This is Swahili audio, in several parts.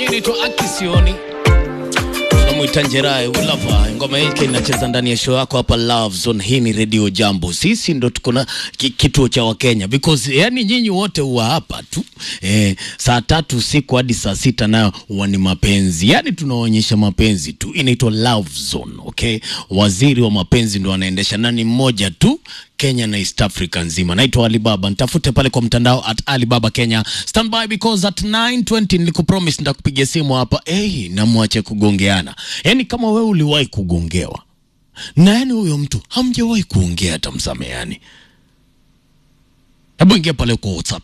inaitwa Akisioni tunamwita Njerae Ulava. Ngoma hii inacheza ndani ya show yako hapa Love Zone. Hii ni Radio Jambo, sisi ndo tuko na ki, kituo cha Wakenya because yani nyinyi wote huwa hapa tu eh, saa tatu usiku hadi saa sita nayo huwa ni mapenzi, yani tunaonyesha mapenzi tu. Inaitwa Love Zone, okay. Waziri wa mapenzi ndo anaendesha na ni mmoja tu Kenya na East Africa nzima. Naitwa Alibaba, nitafute pale kwa mtandao at Alibaba Kenya. Stand by because at 9:20 nilikupromise nitakupigia simu hapa. Hey, na mwache kugongeana. Yaani kama wewe uliwahi kugongewa na yani huyo mtu hamjawahi kuongea hata msameani. Hebu ingia pale kwa WhatsApp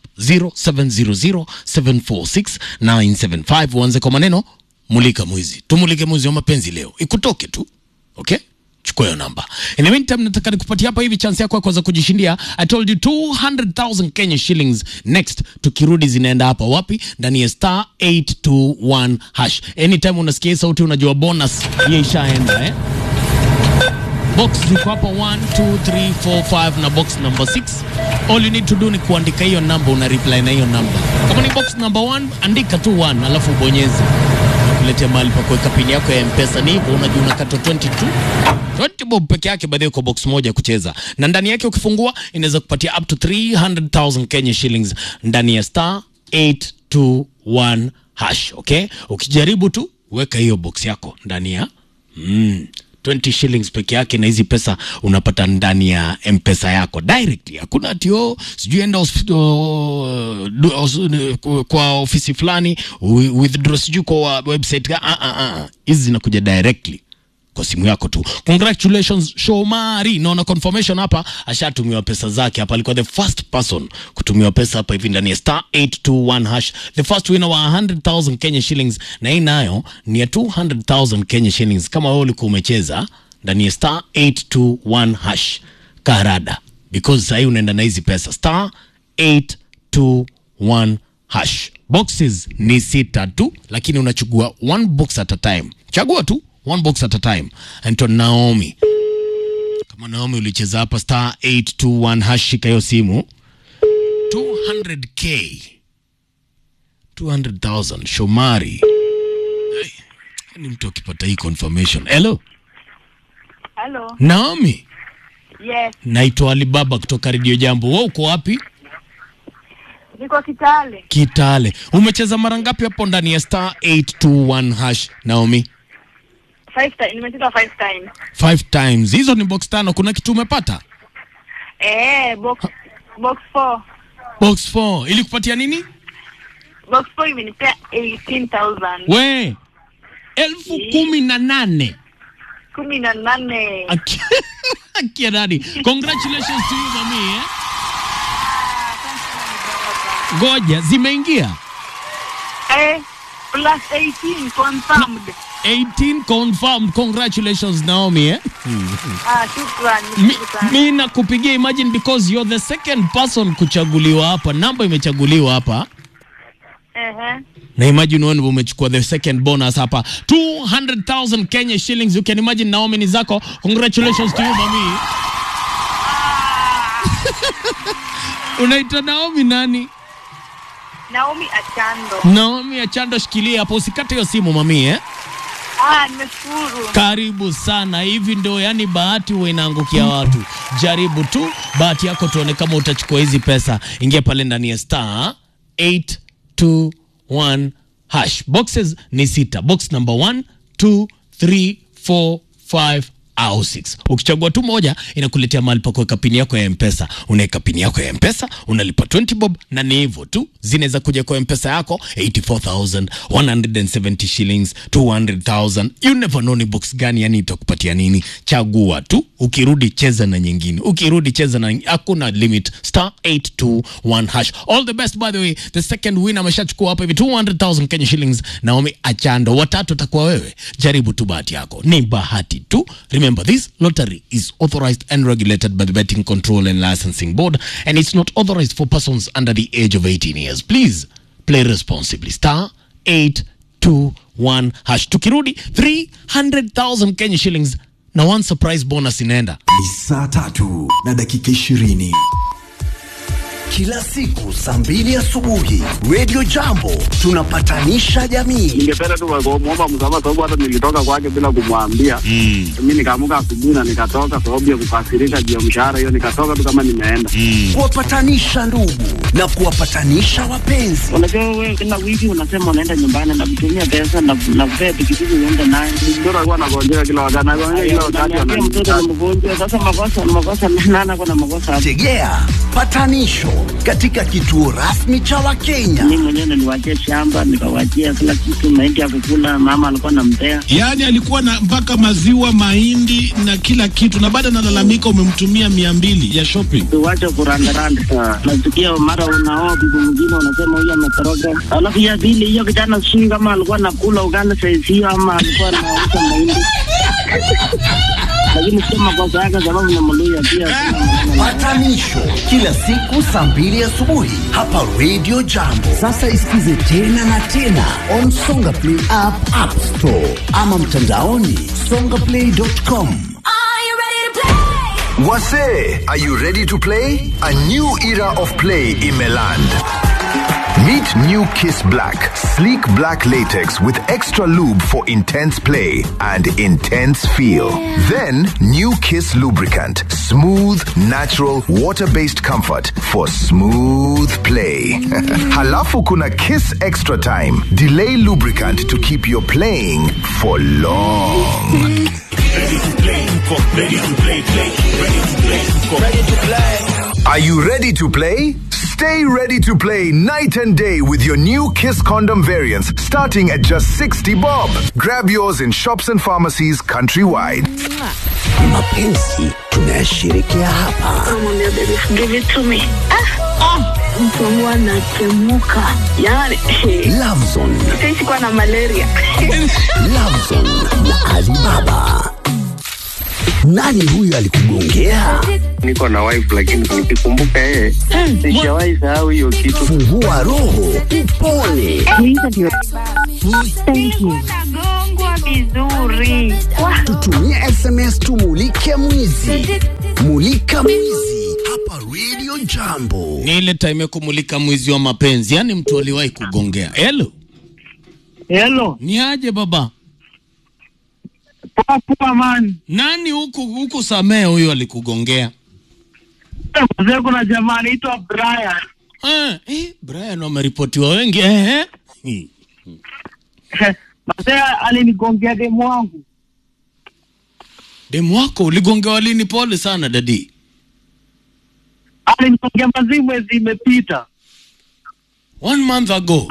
0700746975 uanze kwa maneno mulika mwizi. Tumulike mwizi wa mapenzi leo. Ikutoke tu. Okay? chukua hiyo namba. In the meantime, nataka nikupatia hapa hivi chance yako ya kuweza kujishindia. I told you 200,000 Kenya shillings next. Tukirudi zinaenda hapa wapi? Ndani ya star 821 hash. Anytime unasikia hii sauti unajua bonus hiyo ishaenda eh? Box ziko hapa 1 2 3 4 5 na box number 6. All you need to do ni kuandika hiyo namba, una reply na hiyo namba. Kama ni box number 1, andika tu 1 alafu ubonyeze kuletea mahali pa kuweka pini yako ya mpesa. Ni hivyo, unajua unakata 22 20 bob peke yake, baadaye kwa box moja kucheza, na ndani yake ukifungua inaweza kupatia up to 300,000 Kenya shillings ndani ya star 821 hash. Okay, ukijaribu tu weka hiyo box yako ndani ya mm, 20 shillings peke yake, na hizi pesa unapata ndani ya mpesa yako directly. Hakuna tio sijui enda hospi- oh, du- os- kwa ofisi fulani wi- withdraw sijui kwa website. Ah, ah, ah. Hizi zinakuja directly kwa simu yako tu. Congratulations Shomari, naona confirmation hapa, ashatumiwa pesa zake hapa. Alikuwa the first person kutumiwa pesa hapa hivi ndani ya star 821 hash, the first winner wa 100,000 Kenya shillings, na hii nayo ni ya 200,000 Kenya shillings. Kama wewe ulikuwa umecheza ndani ya star 821 hash, karada because sasa hii unaenda na hizi pesa star 821 hash. Boxes ni sita tu, lakini unachukua one box at a time. Chagua tu one box at a time. Anaitwa Naomi. Kama Naomi ulicheza hapa star 821 hash, shika hiyo simu 200k 200,000 Shomari. Ai, Ni mtu akipata hii confirmation. Hello Halo. Naomi, Yes, naitwa Alibaba kutoka Radio Jambo. Wewe uko wapi? niko Kitale. Kitale. Umecheza mara ngapi hapo ndani ya star 821 hash Naomi? Five time, nimecheza five times. Five times. Hizo ni box tano. Kuna kitu umepata? Eh, box box 4. Box 4 ilikupatia nini? Box 4 imenipea 18,000. We elfu kumi na nane Kumi na nane. Aki- akia nani? Congratulations to you mami eh? Ngoja zimeingia Eh, plus 18 confirmed. 18 confirmed. Congratulations Naomi eh? Ah, shukrani. Mi, nashukuru sana. mi nakupigia imagine because you're the second person kuchaguliwa hapa, namba imechaguliwa hapa Ehe. na imagine wewe ndio umechukua the second bonus hapa 200,000 Kenya shillings. You can imagine Naomi ni zako. Congratulations to you mami. Unaitwa Naomi nani? Naomi Achando. Naomi Achando, shikilia hapo, usikate hiyo simu mami eh? Ah, nimeshukuru. Karibu sana. Hivi ndo yani bahati huwa inaangukia watu. Jaribu tu bahati yako, tuone kama utachukua hizi pesa. Ingia pale ndani ya star 821 hash. Boxes ni sita. Box number 1 2 3 4 5 au 6. Ukichagua tu moja inakuletea mahali pa kuweka pini yako ya Mpesa. Unaweka pini yako ya Mpesa, unalipa 20 bob na ni hivyo tu. Zinaweza kuja kwa Mpesa yako 84000, 170 shillings, 200,000. You never know ni box gani yani itakupatia nini. Chagua tu. Ukirudi cheza na nyingine. Ukirudi cheza na hakuna limit. Star 821 hash. All the best by the way. The second winner ameshachukua hapa hivi 200,000 Kenya shillings. Naomi Achando. Watatu atakuwa wewe. Jaribu tu bahati yako. Ni bahati tu. Remember this lottery is authorized and regulated by the Betting Control and Licensing Board and it's not authorized for persons under the age of 18 years. Please play responsibly. Star 821 hash. Tukirudi 300,000 Kenya shillings na one surprise bonus inaenda. Ni saa tatu na dakika ishirini. kila siku saa mbili asubuhi Radio Jambo tunapatanisha jamii. ningependa tu kumwomba msamaha sababu hata nilitoka kwake bila kumwambia. Mm. Mi nikaamuka asubuhi na nikatoka sababu ya kukasirika juu ya mshahara hiyo, nikatoka tu kama nimeenda. Mm. Kuwapatanisha ndugu na kuwapatanisha wapenzi. Unajua wewe kila wiki unasema unaenda nyumbani na kutumia pesa na na kupea pikipiki uende naye. Mtoto alikuwa anagonjeka kila wakati, anagonjeka kila wakati, Unaniambia mtoto ananiita. ni mgonjwa, sasa makosa makosa nana kuna makosa hapo. Tegea patanisho katika kituo rasmi cha Wakenya. Mimi mwenyewe niliwachia shamba nikawachia kila kitu, mahindi ya kukula, mama alikuwa anampea. Yaani alikuwa na mpaka maziwa, mahindi na kila kitu, na baada analalamika umemtumia mia mbili ya shopping. Tuwache kurandaranda. Nasikia mara unaoa bibi mwingine unasema huyu ametoroka. Alafu ya pili hiyo kijana sijui kama alikuwa anakula ugali saizi hiyo ama alikuwa anauza mahindi. Lakini sio makosa yake sababu ni Mluya pia. sina maneno naye. Patanisho kila siku saa mbili asubuhi hapa Radio Jambo. Sasa isikize tena na tena on Songa Play app, App Store ama mtandaoni songaplay.com. Wase, are you ready to play? A new era of play in Meland. Meet New Kiss Black, sleek black latex with extra lube for intense play and intense feel. Then New Kiss lubricant, smooth, natural, water-based comfort for smooth play. Halafu kuna Kiss Extra Time, delay lubricant to keep your playing for long. Are you ready to play? Stay ready to play night and day with your new Kiss condom variants starting at just 60 bob. Grab yours in shops and pharmacies countrywide. Mapenzi tunayashirikia hapa. Namwambia baby, give it to me. Ah, mtu wangu anatemuka. Yaani, Lovezone, sisi kuwa na malaria. Lovezone na Alibaba. Nani huyu alikugongea? Niko na wife lakini nikikumbuka yeye sijawahi sahau hiyo kitu. Fungua roho, upone. Nagongwa vizuri. Wah. Tutumie SMS tumulike mwizi. Mulika mwizi hapa Radio Jambo. Ni ile time ya kumulika mwizi wa mapenzi, yaani mtu aliwahi kugongea. Hello, Hello, ni aje baba? poa poa man. Nani huku huku samee huyu alikugongea? Mzee kuna jamaa anaitwa Brian. Eh, eh, Brian wameripotiwa wengi eh, eh. Mzee alinigongea demu wangu. Demu wako uligongewa lini? Pole sana dadi. Alinigongea mazimu mwezi imepita. One month ago.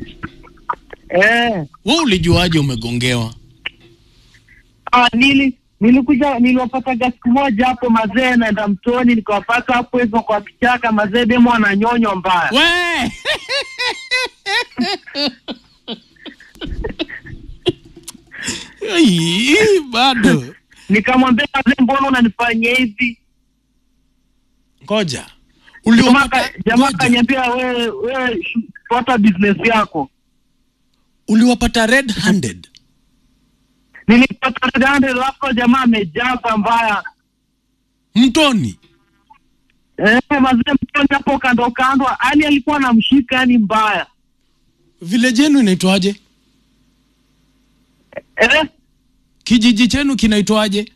Eh, We ulijuaje umegongewa? ah, nili nilikuja niliwapata siku moja hapo mazee, naenda mtoni nikawapata hapo hivyo kwa kichaka mazee, demu ananyonywa mbaya. We Ai, bado Nikamwambia mazee, mbona unanifanyia hivi? ngoja Jamaa uliwapata ka- jamaa ngoja. kaniambia wewe wewe shu- fuata business yako. uliwapata red handed Nilipata gande lako jamaa amejaza mbaya. mtoni Eh, mazee mtoni hapo kando kando, yani alikuwa anamshika yani mbaya. vile jenu inaitwaje Eh, kijiji chenu kinaitwaje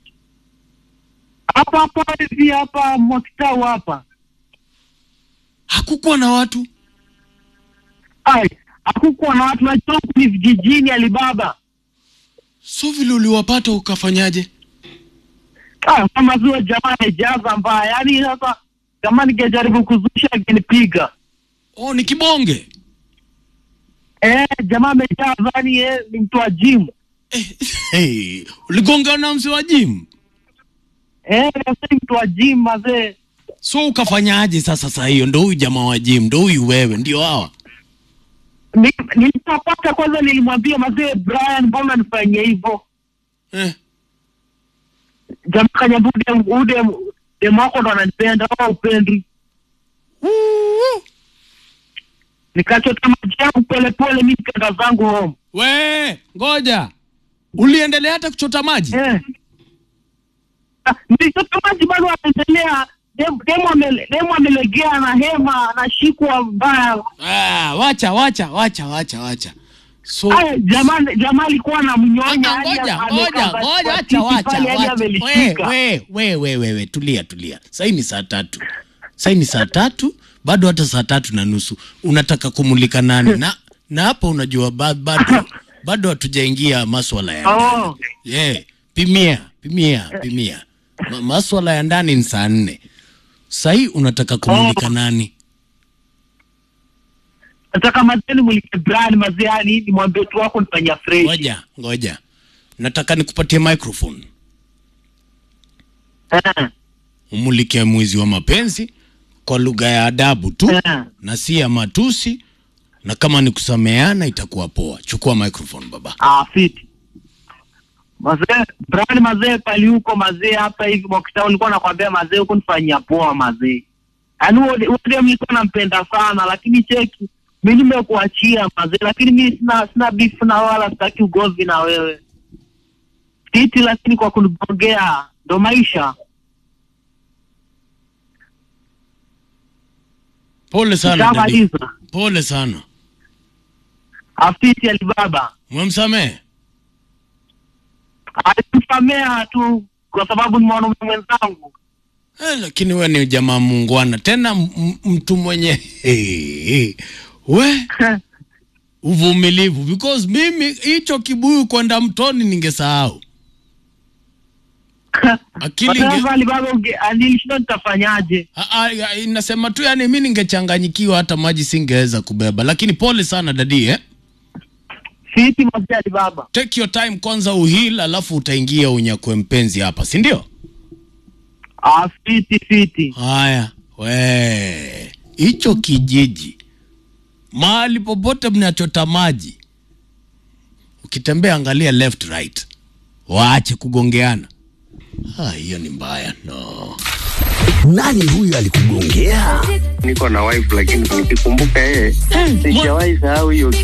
hapa hapa hivi hapa Mwakitau hapa. hakukuwa na watu Ai, hakukuwa na watu najua huku ni vijijini Alibaba. so vile uliwapata ukafanyaje Ah, kama zio jamaa amejaza mbaya. Yaani sasa kama ningejaribu kuzusha angenipiga. oh ni kibonge Eh, jamaa amejaza yani eh, ni mtu wa gym. eh, hey, uligonga na msi wa gym Eh, sasa ni mtu wa gym mazee. so ukafanyaje sasa saa hiyo ndo huyu jamaa wa gym ndo huyu wewe ndio hawa Ni- Nilipopata kwanza nilimwambia mazee Brian, mbona nifanyie hivyo? eh. Jamaa kaniambia ude ude demu wako ndo ananipenda au upendi. Nikachota maji yangu polepole, mi nikaenda zangu home. we ngoja uliendelea hata kuchota maji Eh. Ah, Nilichota maji bado anaendelea, dem- demu ame- demu amelegea na hema anashikwa mbaya. Ah, wacha wacha wacha wacha wacha. So Aya, jamaa jamaa alikuwa anamnyonya Ah, hadi ngoja amekaa ngoja kwa- ngoja, kwa acha kiti wacha pale hadi wacha. amelishika. We we we we we, tulia tulia. Sasa ni saa tatu, sasa ni saa tatu, bado hata saa tatu na nusu unataka kumulika nani? Na na hapo unajua ba- bado bado hatujaingia maswala ya ndani. Oh. Yeah, pimia pimia pimia. Ma, maswala ya ndani ni saa nne. Sahii unataka kumulika nani? Nataka mazeni mulike brand mazee, yani nimwambie tu wako nifanyia fresh. Ngoja ngoja, nataka nikupatie microphone Eh, umulike mwizi wa mapenzi kwa lugha ya adabu tu eh. na si ya matusi, na kama ni kusameheana itakuwa poa. Chukua microphone baba. Ah, fiti. Mazee, brand mazee pali huko mazee hapa hivi Mwakitao nilikuwa nakwambia mazee huko nifanyia poa mazee. Yaani huo huo ndio nilikuwa nampenda sana lakini cheki mimi nimekuachia mazee lakini mimi sina sina beef na wala sitaki ugomvi na wewe. Fiti lakini kwa kunigongea ndo maisha. Pole sana dadi, Shamaliza. pole sana. Afiti Alibaba. Umemsamehe? Alimsamea tu kwa sababu ni mwanaume mwenzangu. Eh, lakini we ni jamaa muungwana tena m- m- mtu mwenye hey, we uvumilivu, because mimi hicho kibuyu kwenda mtoni ningesahau. Akili Kwa sababu inge- Alibaba unge- nilishinda nitafanyaje? Ah, ah, ya, inasema tu yani mi ningechanganyikiwa hata maji singeweza kubeba, lakini pole sana dadi eh? Fiti mazee Alibaba. Take your time kwanza uhil, alafu utaingia unyakwe mpenzi hapa, si ndio? Ah, fiti fiti. Haya, we hicho kijiji mahali popote mnachota maji, ukitembea angalia left right, waache kugongeana. Ah, hiyo ni mbaya no. Nani huyu alikugongea? niko na wife lakini nikikumbuka yeye sijawahi sahau hiyo